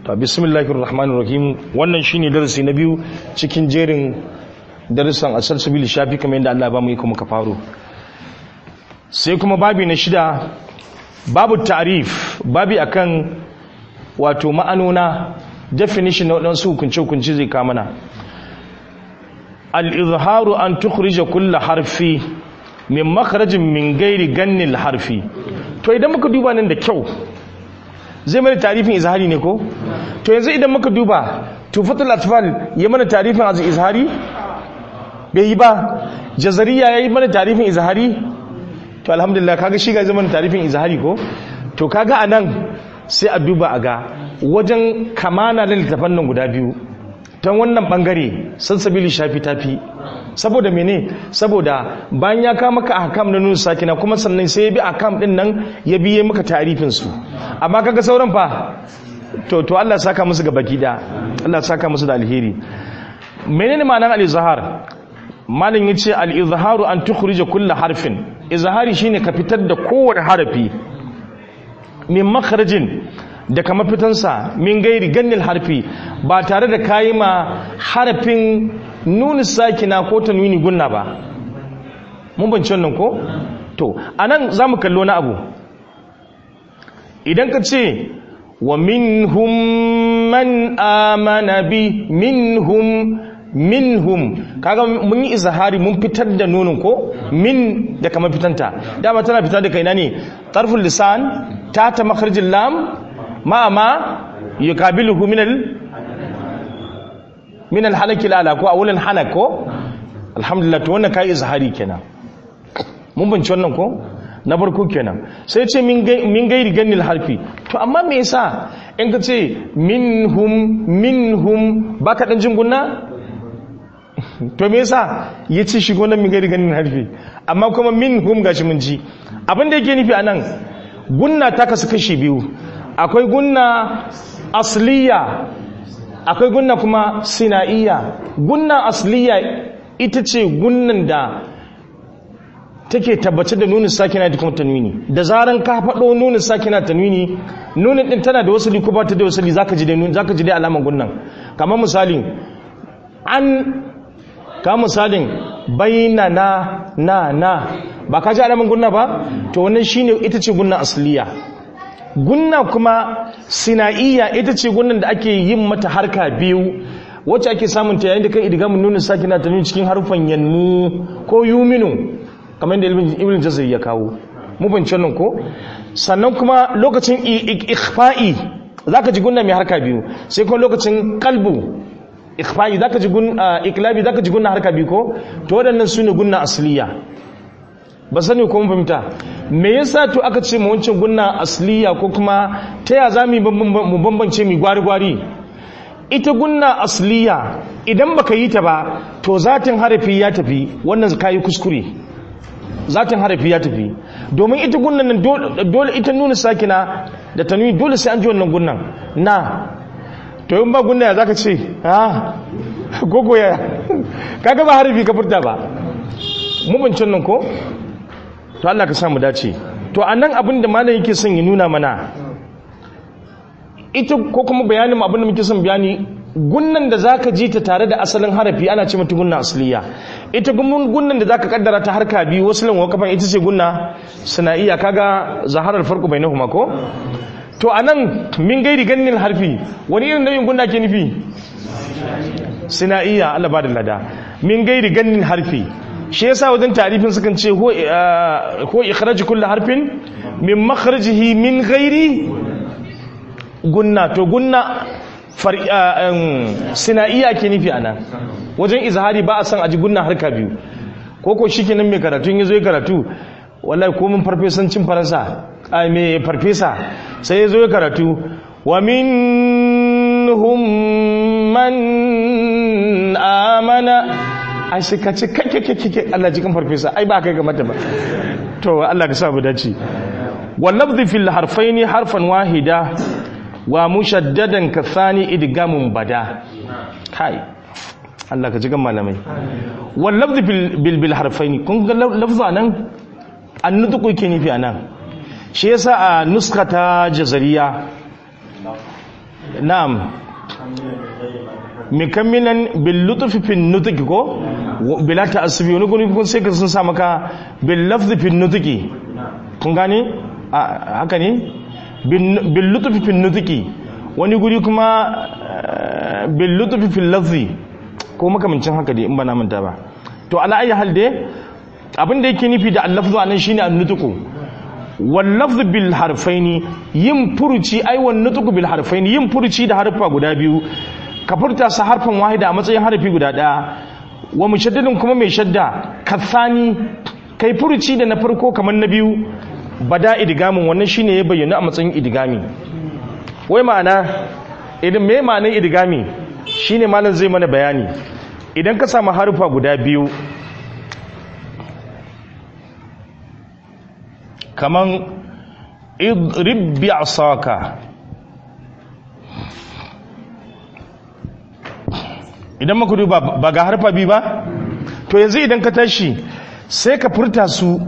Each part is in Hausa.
to bismillahir rahmanir rahim wannan shine darasi na biyu cikin jerin darussan asalsabil shafi kamar yadda Allah ba mu yi kuma ka faro sai kuma babi na shida babu ta'rif babi akan wato ma'anona definition na wadansu hukunce hukunci zai kama na al-izharu an tukhrija kull harfi min makharajin min gairi gannil harfi to idan muka duba nan da kyau zai mana tarifin izhari ne ko to yanzu idan muka duba tufatul atfal ya mana tarifin azu izhari bai yi ba jazariya ya yi mana tarifin izhari to alhamdulillah kaga shi ga zama tarifin izhari ko to kaga anan sai a duba a ga wajen kamana da littafan nan guda biyu ta wannan bangare sansabili shafi tafi saboda mene saboda bayan ya kama maka ahkam na nun sakina kuma sannan sai ya bi ahkam din nan ya biye maka tarifin su amma kaga sauran fa to to Allah saka musu ga baki da Allah saka musu da alheri menene ma'anar al-izhar malin yace al-izharu an tukhrija kull harfin izhari shine ka fitar da kowane harafi min makharajin da kama fitansa min gairi gannil harfi ba tare da kayi ma harafin nuni sakina ko tanwini gunna ba mun bance wannan ko to anan zamu kallo na abu idan ka ce wa minhum man amana bi minhum minhum kaga mun yi izhari mun fitar da nunin ko min da kama fitanta dama tana fitar da kaina ne tarful lisan ta ta makharjil lam ma ma yukabiluhu min al min al halaki ala ko awulan hanak ko alhamdulillah to wannan kai izhari kenan mun bince wannan ko na farko kenan sai ce min gairi ganil harfi to amma me yasa in ka ce minhum minhum baka dan jin gunna to me yasa ya ce shigo nan min gairi ganil harfi amma kuma minhum gashi mun ji abin da yake nufi anan gunna ta kasu kashi biyu akwai gunna asliya akwai gunna kuma sinaiya gunna asliya ita ce gunnan da take tabbace da nunin sakina da kuma tanwini da zaran ka faɗo nunin sakina tanwini nunin din tana da wasali ko ba ta da wasali zaka ji da nunin zaka ji da alaman gunnan kamar misali an ka misalin baina na na na ba ka ji alaman gunna ba to wannan shine ita ce gunna asliya gunna kuma sinaiya ita ce gunnan da ake yin mata harka biyu wacce ake samun ta yayin da kai idgamin nunin sakina tanwini cikin harufan yanmu ko yuminu kamar yadda ibn jazari ya kawo mubanci nan ko sannan kuma lokacin ikhfa'i zaka ji gunna mai harka biyu sai kuma lokacin kalbu ikhfa'i zaka ji gunna iklabi zaka ji gunna harka biyu ko to waɗannan sune gunna asliya ba sani ko mun fahimta me yasa to aka ce mu wancan gunna asliya ko kuma ta ya zamu mu bambance mu gwari gwari ita gunna asliya idan baka yi ta ba to zatin harafi ya tafi wannan kayi kuskure zatin harafi ya tafi domin ita gunnan nan dole ita nuna sakina da tanwi dole sai an ji wannan gunnan na to yin ba gunna ya zaka ce ha gogo ya kaga ba harafi ka furta ba mu bincin nan ko to Allah ka samu dace to anan abin da malam yake son ya nuna mana ita ko kuma bayanin abin da muke son bayani gunnan da zaka ji ta tare da asalin harafi ana ce mata gunna asliya ita gunnan da zaka kaddara ta harka biyu wasalin wa kafan ita ce gunna sana'iyya kaga zaharar farko bainahuma ko to anan min gairi gannin harfi wani irin nauyin gunna ke nufi sana'iyya Allah ba da lada min gairi gannin harfi shi yasa wajen tarifin sukan ce ko ko ikhraj kullu harfin min makhrajihi min gairi gunna to gunna sina'iya ke nufi ana wajen izhari ba a san aji gunna harka biyu ko ko shi kenan mai karatu ya zo ya karatu wallahi ko mun farfesancin faransa a mai farfesa sai ya zo ya karatu wa minhum man amana ai sai ka ce kake Allah jikin farfesa ai ba kai ga mata ba to Allah ka sa mu dace wal lafzi fil harfaini harfan wahida wa mushaddadan ka thani idgamun bada kai Allah ka ji gan malamai wal lafzi bil bil harfaini kun ga lafza nan annutqu yake nufi anan shi yasa a nuskata jazariya na'am mikamminan bil lutfi fi nutqi ko bila ta'assubi wani guri kun sai ka sun sa maka bil lafzi fi nutqi kun gane haka ne bil lutfi fi nutqi wani guri kuma bil lutfi fi lafzi ko makamancin haka dai in ba na manta ba to ala ayi hal dai abin da yake nufi da al-lafzu anan shine an-nutqu wal lafzu bil harfaini yin furuci ai wan nutqu bil harfaini yin furuci da harfa guda biyu ka furta su harfin wahida a matsayin harfi guda daya wa mushaddadin kuma mai shadda kathani kai furuci da na farko kamar na biyu bada idgamin wannan shine ya bayyana a matsayin idgami wai ma'ana idan me ma'anar idgami shine malam zai mana bayani idan ka samu harfa guda biyu kaman idrib bi asaka idan muka duba ba ga harfa biyu ba to yanzu idan ka tashi sai ka furta su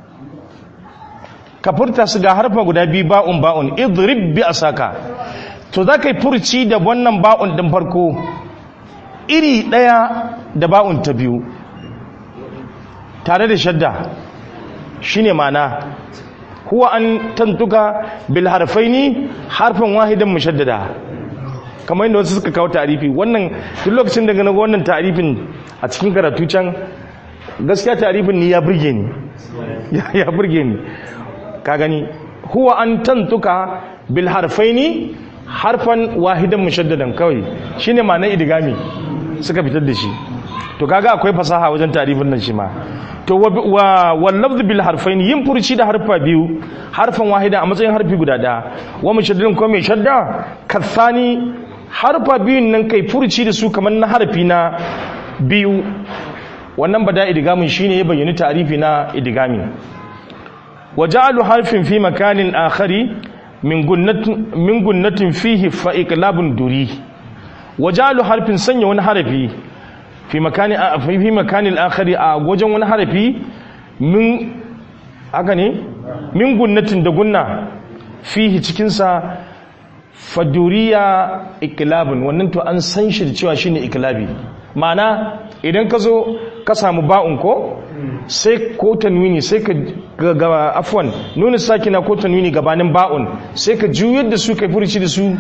ka furta su ga harfa guda biyu ba'un ba'un idrib bi asaka to za ka yi furci da wannan ba'un din farko iri ɗaya da ba'un ta biyu tare da shadda shine mana huwa an tantuka bil harfaini harfin wahidan mushaddada kamar yadda wasu suka kawo tarifi wannan duk lokacin da na wannan tarifin a cikin karatu can gaskiya tarifin ni ya burge ni ya burge ni ka gani huwa an tantuka bil harfaini harfan wahidan mushaddadan kawai shine ma'anar idigami suka fitar da shi to kaga akwai fasaha wajen tarifin nan shi ma to wa wallafz bil harfain yin furci da harfa biyu harfan wahida a matsayin harfi guda daya wa mushaddadin ko mai shadda kathani harfa biyun nan kai furci da su kamar na harfi na biyu wannan bada idigamin shine ya bayyana tarifi na idigami wa ja'alu harfin fi makanin akhari min gunnatin min gunnatin fihi fa iqlabun duri wa ja'alu harfin sanya wani harafi fi makani fi makani al-akhari a wajen wani harafi min haka ne min gunnatin da gunna fihi cikin sa faduriya iklabun wannan to an san shi da cewa shine iklabi ma'ana idan ka zo ka samu ba'un ko sai ko tanwini sai ka ga afwan nuna sakina ko tanwini gabanin ba'un sai ka juyar da su kai furici da su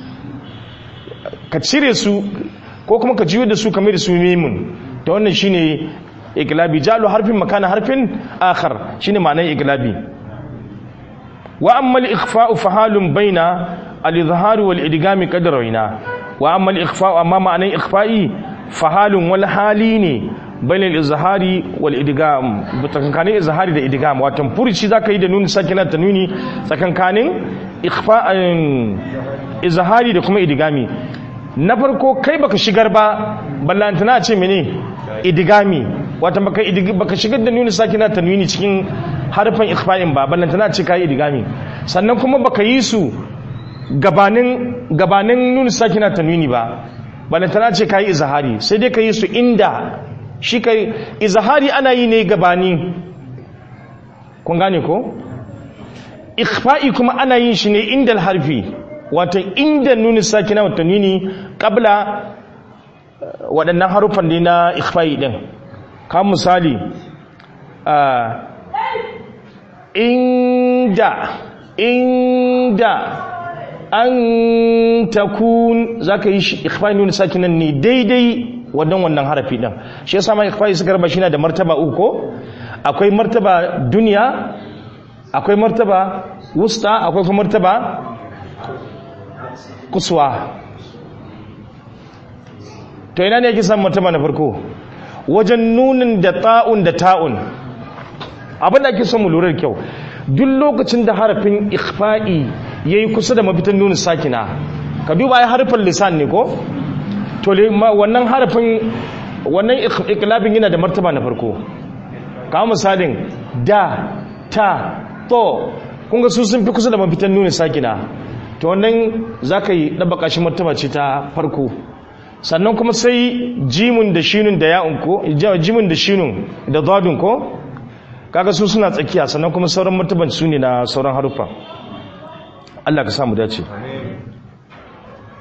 ka cire su ko kuma ka juyar da su kamar da su mimun ta wannan shine iklabi jalu harfin makana harfin akhar shine ma'anar iklabi wa amma al-ikhfa'u fa halun baina al-izhar wal idgam qadrawina wa amma al-ikhfa'u amma ma'anar ikhfa'i fa halun wal hali ne baina al-izhari wal idgam tsakankanin izhari da idgam wato furici zaka yi da nuni sakina tanwini tsakankanin ikhfa'in izhari da kuma idgami na farko kai baka shigar ba ballantana ce mene idigami wata baka baka shigar da nuni sakina tanwini cikin harfan ikhfa'in ba ballantana ce kai idigami sannan kuma baka yi su gabanin gabanin nuni sakina tanwini ba ballantana ce kai izhari sai dai kai su inda shi kai izhari ana yi ne gabani kun gane ko ikhfa'i kuma ana yin shi ne inda harfi wato inda nuni sakina wata nuni kabla waɗannan haruffan ne na ikhfa'i ɗin kan misali inda inda an takun za ka yi ikhfa'i nuni sakinan ne daidai wannan wannan harafi ɗin shi ya sama ikhfa'i suka raba shi na da martaba uku akwai martaba duniya akwai martaba wusta akwai kuma martaba kuswa to ina ne yake san martaba na farko wajen nunin da ta'un da ta'un abin da ake son mu lura da kyau duk lokacin da harafin ikhfa'i yayi kusa da mafitan nunin sakina ka duba ai harfin lisan ne ko to wannan harafin wannan iklabin yana da martaba na farko kawo misalin da ta to kun ga su sun fi kusa da mafitan nunin sakina to wannan za ka yi ɗabaka shi martaba ce ta farko sannan kuma sai jimun da shinun da ya'un ko jimun da shinun da zadun ko kaga su suna tsakiya sannan kuma sauran martaban su ne na sauran haruffa Allah ka samu dace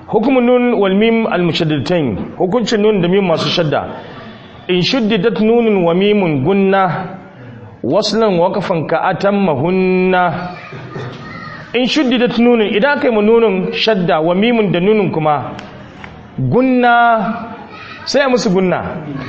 hukumun nun wal mim al mushaddadatain hukuncin nun da mim masu shadda in shuddidat nunun wa mimun gunna waslan waqafan ka atammahunna in shuddidat nunun idan aka yi mu nunun shadda wa mimun da nunun kuma gunna sai a musu gunna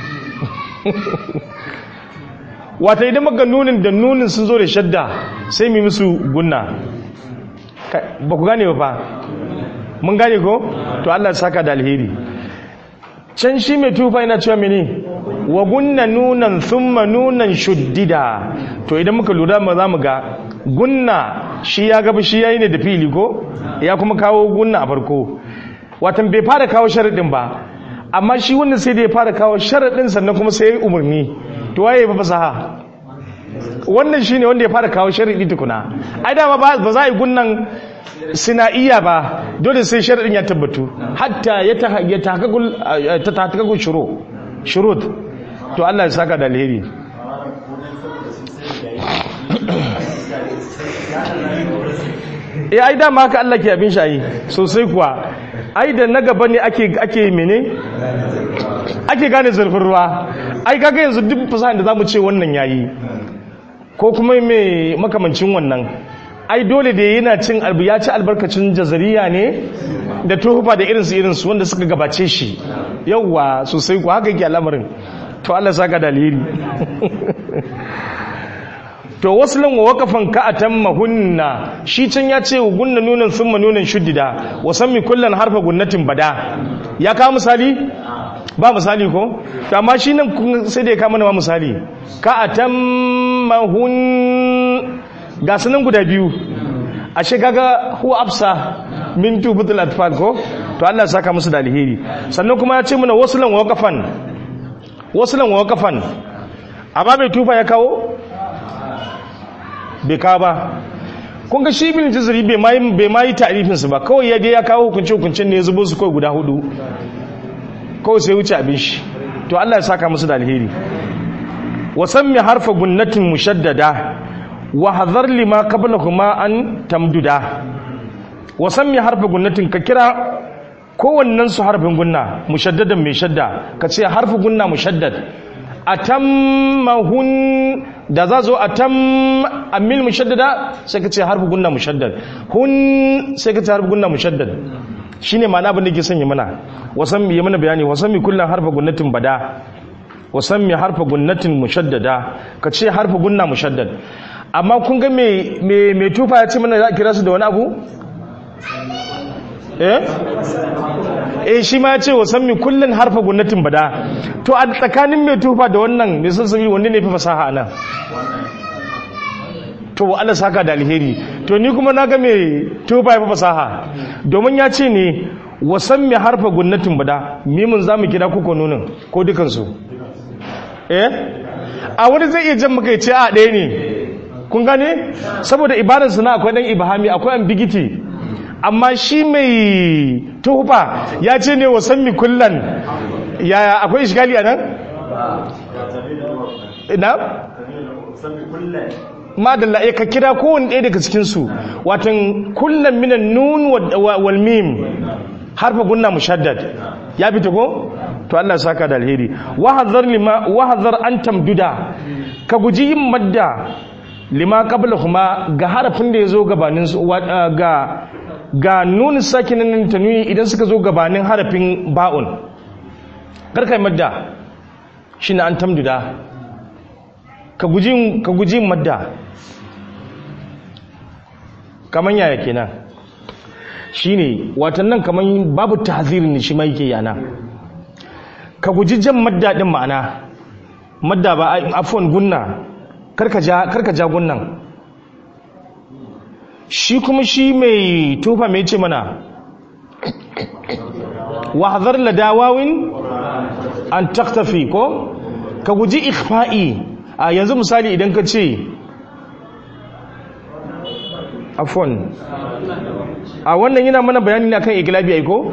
wata idan maka nunin da nunin sun zo da shadda sai mu musu gunna ba ku gane ba fa mun gane ko to Allah saka da alheri can shi mai tufa yana cewa mene wa gunna nunan thumma nunan shuddida to idan muka lura ma za mu ga gunna shi ya gaba shi yayi ne da fili ko ya kuma kawo gunna a farko watan bai fara kawo sharadin ba amma shi wannan sai da ya fara kawo sharadin sannan kuma sai ya yi umarni to waye ba fasaha wannan shine wanda ya fara kawo sharadi tukuna ai dama ba za a yi gunnan sinaiya ba dole sai sharadin ya tabbatu hatta ya ta ya ta ta shuru shurut to Allah ya saka da alheri eh ai dama haka Allah ke abin shayi sosai kuwa ai da na gaba ne ake ake mene ake gane zurfin ruwa ai kaga yanzu duk fasahan da zamu ce wannan yayi ko kuma mai makamancin wannan ai dole da yana cin albu ya ci albarkacin jazariya ne da tuhufa da irinsu irinsu wanda suka gabace shi yauwa sosai ku haka yake al'amarin to Allah saka dalili to waslan wa waqafan ka atammahunna shi can ya ce gunna nunan thumma nunan shuddida wa sammi kullan harfa gunnatin bada ya kawo misali ba misali ko to amma shi nan sai da ya kama ma misali ka atammahun ga sunan guda biyu ashe kaga huwa afsa min tubutul atfal ko to Allah saka musu da alheri sannan kuma ya ce mana waslan wa waqafan waslan wa waqafan amma bai tufa ya kawo bai kawo ba kun ga shi bin jizri bai mai bai mai ta'rifin su ba kawai ya dai ya kawo hukunce hukuncin ne ya zubo su kawai guda hudu kawai sai wuce abin shi to Allah ya saka musu da alheri wa sammi harfa gunnatin mushaddada wa hadhar lima qablahuma an tamduda wa sammi harfa gunnatin ka kira kowannen su harfin gunna mushaddadan mai shadda ka ce harfi gunna mushaddad atammahun da za zo atam amil mushaddada sai ka ce harfi gunna mushaddad hun sai ka ce harfi gunna mushaddad shine ma'ana abin da ke sanya mana wasan mi mana bayani wasan mi kullun harfa gunnatin bada wasan mi harfa gunnatin mushaddada ka ce harfa gunna mushaddad amma kun ga me me me tufa ya ce mana za a kira su da wani abu eh eh shi ma ya ce wasan mi kullun harfa gunnatin bada to a tsakanin mai tufa da wannan mai sassabi wanne ne fi fasaha nan to Allah saka da alheri to ni kuma na ga mai tufa ya fi fasaha domin ya ce ne wasan mai harfa gunnatin bada mimin za mu kira kuka nunin ko dukansu eh a wani zai iya jan muka ce a ɗaya ne kun gane saboda ibadarsu na akwai ɗan ibahami akwai ambigiti amma shi mai tuhufa ya ce ne wasan mi kullan yaya akwai ishgali a nan? na? madalla ya ka kira kowane ɗaya daga cikinsu watan kullan minan nun wal mim harfa gunna mushaddad ya fita ko? to Allah saka da alheri wahazar lima wahazar an tamduda ka guji yin madda lima qabla kuma ga harafin da ya zo gabanin ga ga nunin sakinin tanwini idan suka zo gabanin harafin ba'un karkai madda shi na an tamduda ka guji madda kaman yaya kenan shi ne watan nan kaman babu tahzirin shi ma yake yana ka guji jan madda din ma'ana madda ba afon gunna karka ja gunnan shi kuma shi mai tufa mai ce mana wahazar ladawawin an taktafi ko ka guji ikhfa'i a yanzu misali idan ka ce afon a wannan yana mana bayani na kan igilabi aiko?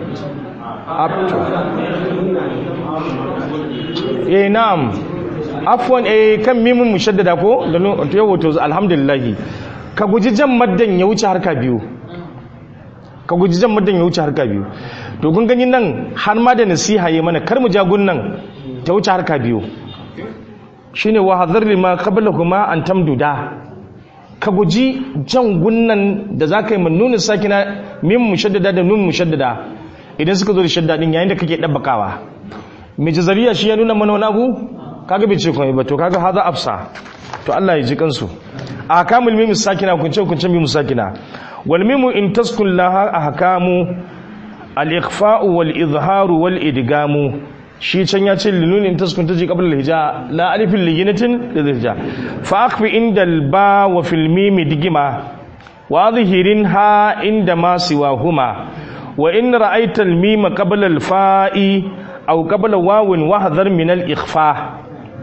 eh na'am afon eh kan mimin mushaddada ko da yawo to alhamdulillah ka guji jan maddan ya wuce harka biyu ka guji jan muddin ya wuce harka biyu to kun gani nan har ma da nasiha yi mana kar mu ja gunnan ta wuce harka biyu shine wa hadhar lima qablahuma an tamduda ka guji jan gunnan da zaka yi mun nuna sakina mim mushaddada da nun mushaddada idan suka zo da shadda din yayin da kake dabbakawa mai jazariya shi ya nuna mana wani abu kaga bai ce komai ba to kaga haza afsa to Allah ya ji kansu a kamul mim sakina kunce kunce mim sakina wal mim in taskun laha ahkamu al ikhfa'u wal izharu wal idgamu shi can ya ce linun in taskun taji qabla al hija la alifin liginatin da hija fa akhfi inda al ba wa fil mim digima wa adhirin ha inda ma siwahuma wa in ra'aita al mim qabla al fa'i aw qabla wawin wahdhar min al ikhfa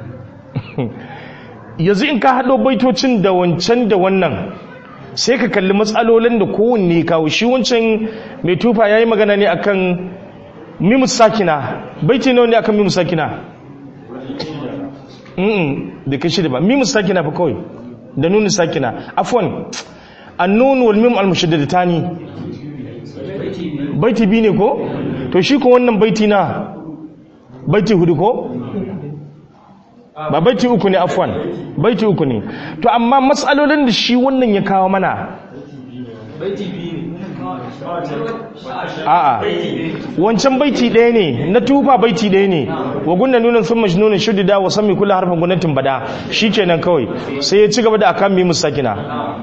yanzu in ka haɗo baitocin da wancan da wannan sai ka kalli matsalolin da kowanne kawo shi wancan mai tufa ya yi magana ne akan mimu sakina baiti nawa ne akan mimu sakina da ka shida ba mimu sakina fa kawai da nuni sakina afwan annun wal mim al mushaddadatan baiti bi ne ko to shi ko wannan baiti na baiti hudu ko ba baiti uku ne afwan baiti uku ne to amma matsalolin da shi wannan ya kawo mana a'a wancan baiti ɗaya ne na tufa baiti ɗaya ne wa gunna nunan sun mashi nunan shuddida wa sami kula harfin gwamnatin bada shi kenan kawai sai ya ci gaba da akan mi musakina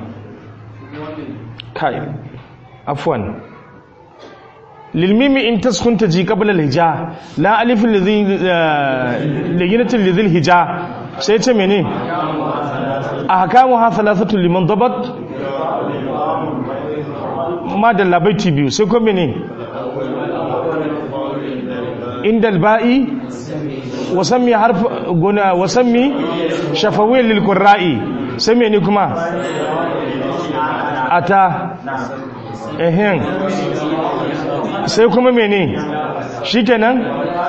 kai afwan lilmimi in taskunta ji qabla alhija la alif lidhi liginatin lidhi alhija sai ce mene ahkamu ha thalathatu liman dabat ma da labaiti biyu sai ko mene inda alba'i wasammi harf guna wasammi shafawiyyan lil qurra'i sai mene kuma ata ehen sai kuma mene shi kenan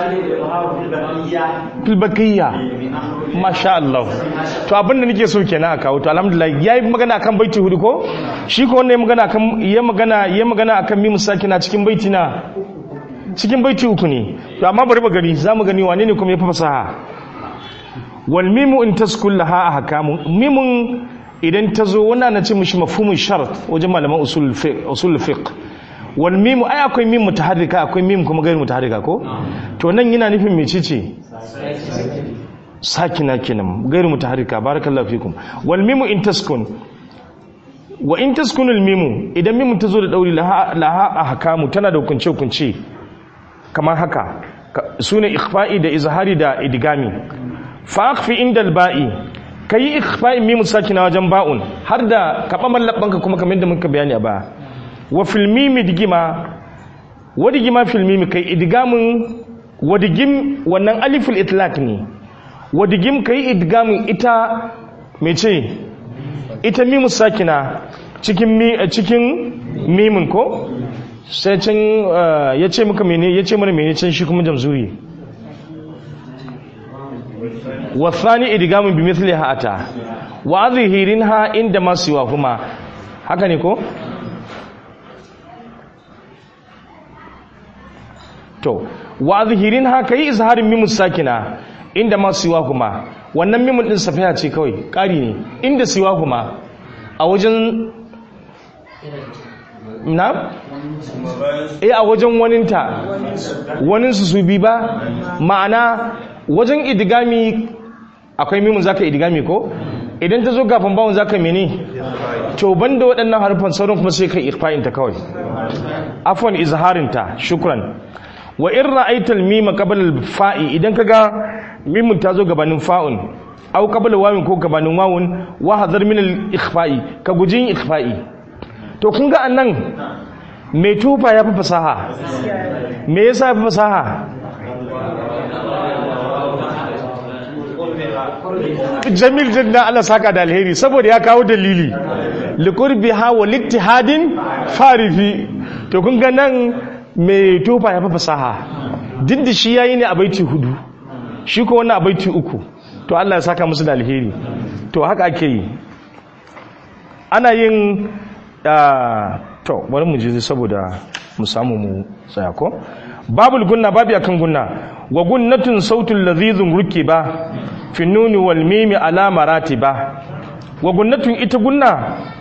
filbakiyya masha Allah to abinda nake so kenan a kawo to alhamdulillah yayi magana akan baiti hudu ko shi ko wannan magana akan ya magana ya magana akan mimu sakina cikin baiti na cikin baiti uku ne to amma bari ba gani zamu gani wane ne kuma ya fasaha wal mimu in taskul laha ahkamu mimun idan ta zo wannan na ce mishi mafhumin shart wajen malaman usul fiqh usul fiqh wal mimu ai akwai mim mutaharrika akwai mim kuma gairu mutaharrika ko to nan yana nufin mecece sakina kenan gairu mutaharrika barakallahu fikum wal mimu in taskun wa in taskun al mimu idan mimu ta zo da dauri laha laha ahkamu tana da hukunce hukunce kamar haka sune ikhfa'i da izhari da idgami fa akhfi inda al ba'i kai ikhfa'i mimu sakina wajen ba'un har da kabaman labbanka kuma kamar yadda muka bayani a baya wa filmimi digima wadigima filmimi kai idgamin wadigim wannan aliful itlaq ne wadigim kai idgamin ita mece ita mimu sakina cikin mi cikin mimin ko sai can yace muka mene yace mana mene can shi kuma jamzuri wa thani idgamin bi mithliha ata wa adhihirinha inda ma siwa kuma haka ne ko to wa zahirin haka yi izharin mimun sakina inda ma siwa kuma wannan mimun din safiya ce kawai ƙari ne inda siwa kuma a wajen na? eh a wajen waninta waninsu su bi ba ma'ana wajen idigami akwai mimun zaka idigami ko idan ta zo gafin bawon zaka mene to banda waɗannan harfan sauran kuma sai kai irfa'inta kawai afwan izharinta shukran wa in ra'aita al-mima qabla al-fa'i idan kaga mimun ta zo gabanin fa'un aw qabla wawin ko gabanin wawun wa hadar min al-ikhfa'i ka gujin ikhfa'i to kun ga annan mai tufa ya fi fasaha me yasa ya fi fasaha jamil jinna Allah saka da alheri saboda ya kawo dalili liqurbiha wa littihadin farifi to kun ga nan mai tufa ya fi fasaha duk da shi yayi ne a baiti hudu shi ko wannan a baiti uku to Allah ya saka musu da alheri to haka ake yi ana yin to bari mu je saboda mu samu mu tsaya ko babul gunna babu akan gunna wa gunnatun sautul ladhizun rukiba fi nuni wal mimi ala maratiba wa gunnatun ita gunna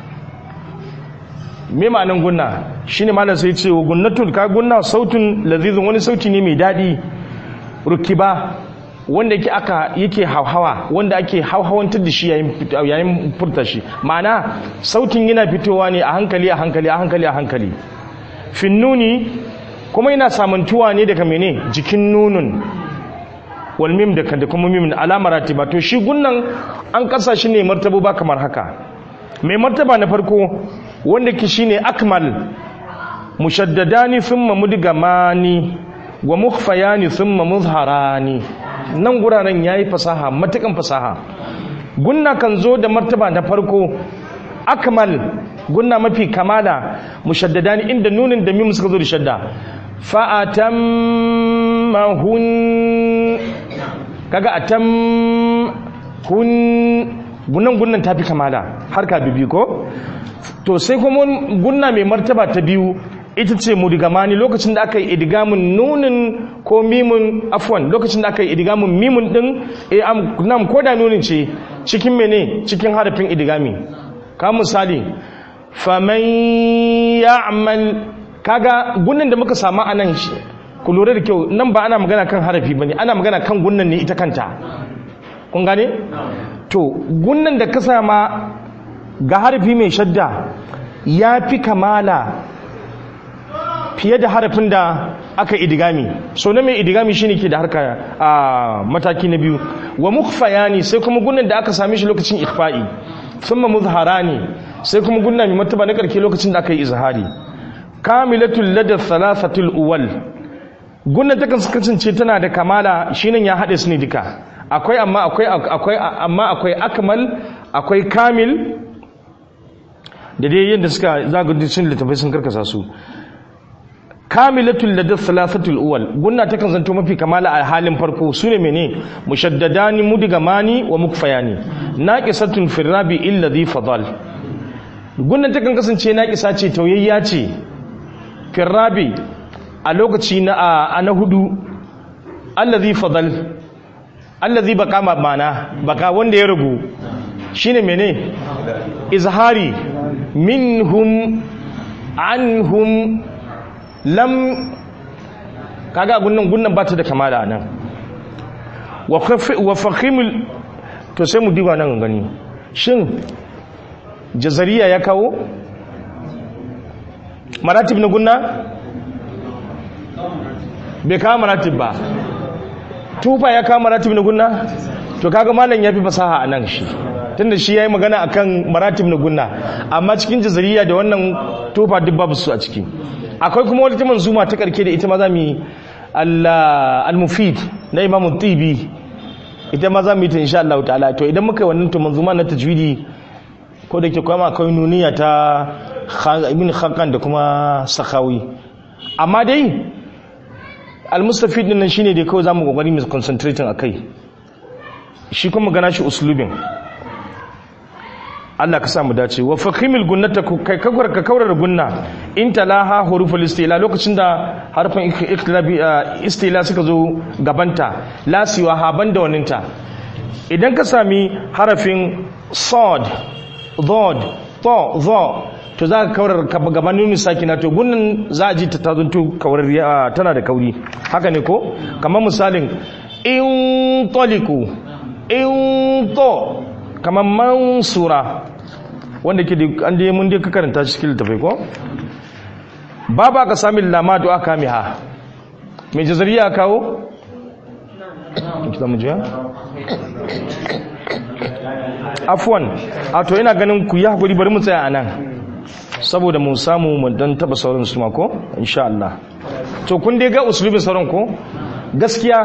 me ma'anan gunna shine malam sai ce wa gunnatun ka gunna sautun ladhizun wani sauti ne mai dadi rukiba wanda yake aka yake hauhawa wanda ake hauhawantar da shi yayin yayin furta shi ma'ana sautin yana fitowa ne a hankali a hankali a hankali a hankali finnuni kuma yana samantuwa ne daga mene jikin nunun wal mim da da kuma mim alamar ratiba to shi gunnan an kasa shi ne martaba ba kamar haka mai martaba na farko wanda ke shine akmal mushaddadani thumma mudgamani wa mukhfayani thumma muzharani nan guraren yayi fasaha matukan fasaha gunna kan zo da martaba na farko akmal gunna mafi kamala mushaddadani inda nunin da mim suka zo da shadda fa atammahun kaga atam hun gunnan gunnan tafi kamala harka bibi ko to sai kuma gunna mai martaba ta biyu ita ce mudigamani lokacin da aka yi idigamin nunin ko mimun afwan lokacin da aka yi idigamin mimun din eh nam ko da nunin ce cikin mene cikin harafin idigami ka misali faman ya'mal kaga gunnan da muka samu anan shi ku lura da kyau nan ba ana magana kan harafi bane ana magana kan gunnan ne ita kanta kun gane to gunnan da ka sama ga harafi mai shadda ya fi kamala fiye da harafin da aka idigami so na mai idigami shine ke da harka a mataki na biyu wa mukhfayani sai kuma gunnan da aka same shi lokacin ikhfa'i thumma muzharani sai kuma gunna mai martaba na karke lokacin da aka yi izhari kamilatul lada thalathatul uwal gunnan ta kasance tana da kamala shine ya hade su ne duka akwai amma akwai akwai amma akwai akmal akwai kamil da dai yadda suka zagudu cin littafai sun karkasa su kamilatul ladar salasatul uwal gunna ta kan zanto mafi kamala a halin farko su ne mene mushaddadani mudigamani wa mukfayani naqisatun firrabi illa dhi fadal gunnan ta kan kasance naqisa ce tauyayya ce firrabi a lokaci na a na hudu allazi fadal allazi baka mana baka wanda ya rugu shine mene izhari minhum anhum lam kaga gunnan gunnan ba ta da kamala nan wa fahimul to sai mu diba nan gani shin jazariya ya kawo maratib na gunna bai kawo maratib ba tufa ya kawo maratib na gunna to kaga malam ya fi fasaha a nan shi tunda shi ya yi magana akan maratib na gunna amma cikin jazariya da wannan tufa duk babu su a ciki akwai kuma wata manzuma ta karke da ita ma za mu yi al-mufid na imam tibi ita ma za mu yi ta insha Allah ta'ala to idan muka yi wannan to manzuma na tajwidi ko da ke kuma akwai nuniya ta ibn khakan da kuma sakawi amma dai al-mustafid din nan shine dai kawai zamu kokari mu concentrating akai shi kuma gana shi uslubin Allah ka samu dace wa fakhimil gunnata kai kakwar ka kaurar gunna in talaha huruful istila lokacin da harfin ikhtilabi istila suka zo gabanta la siwa haban da waninta idan ka sami harafin sad dhad ta dha to za ka kaurar gaban nuni sakina to gunnan za a ji ta tazunto kaurar tana da kauri haka ne ko kamar misalin in taliku in to kamar mansura wanda ke an da mun dai ka karanta shi cikin littafai ko babu aka sami lama to aka miha mai jazariya kawo kita mu jiya afwan a to ina ganin ku yi hakuri bari mu tsaya anan saboda mu samu mu dan taba sauran su ma ko insha Allah to kun dai ga usulubin sauran ko gaskiya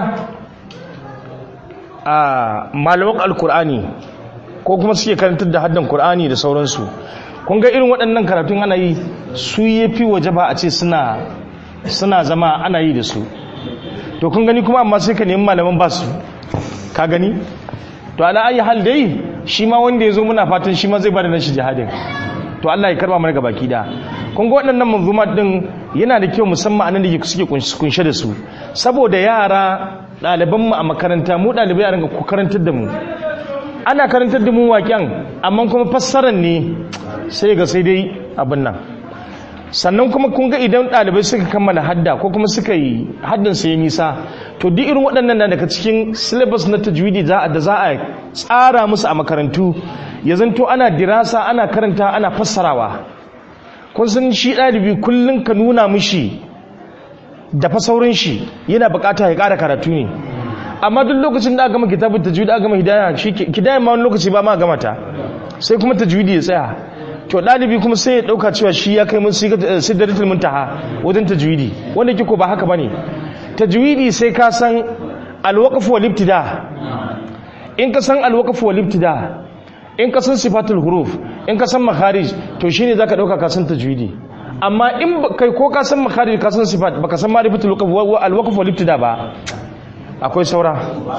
a malaman alkur'ani ko kuma suke karantar da haddan Kur'ani da sauransu kun ga irin waɗannan karatun ana yi su yafi waje ba a ce suna suna zama ana yi da su to kun gani kuma amma sai ka nemi malaman ba su ka gani to ala ayi hal dai shi ma wanda ya zo muna fatan shi ma zai bada nashi jihadin to Allah ya karba mana gabaki da kun ga waɗannan manzumat din yana da kyau musamman anan da suke kunshe da su saboda yara ɗaliban mu a makaranta mu ɗalibai a ringa ku karantar da mu ana karantar da mu waƙen amma kuma fassarar ne sai ga sai dai abin nan sannan kuma kun ga idan ɗalibai suka kammala hadda ko kuma suka yi haddan sai nisa to duk irin waɗannan na daga cikin syllabus na tajwidi da za a tsara musu a makarantu ya zanto ana dirasa ana karanta ana fassarawa kun san shi ɗalibi kullum ka nuna mishi da fasaurin shi yana bukata ya ƙara karatu ne amma duk lokacin da aka gama kitabun tajwidi aka gama hidaya shi hidaya ma wani lokaci ba ma gama ta sai kuma tajwidi ya tsaya to ɗalibi kuma sai ya ɗauka cewa shi ya kai mun sidratul muntaha wajen tajwidi wanda kiko ba haka bane tajwidi sai ka san alwaqf wal ibtida in ka san alwaqf wal ibtida in ka san sifatul huruf in ka san makharij to shine zaka ɗauka ka san tajwidi amma in kai ko ka san makharij ka san sifat baka san ma'rifatul alwaqf wal ibtida ba akwai saura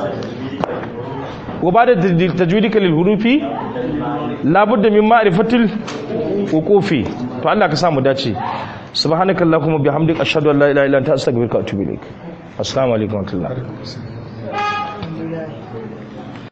وبعد تجويدك للحروف لابد من معرفة الوقوف to Allah ka samu dace subhanakallahumma bihamdika ashhadu an la ilaha illa anta astaghfiruka wa atubu ilaik assalamu alaikum wa rahmatullahi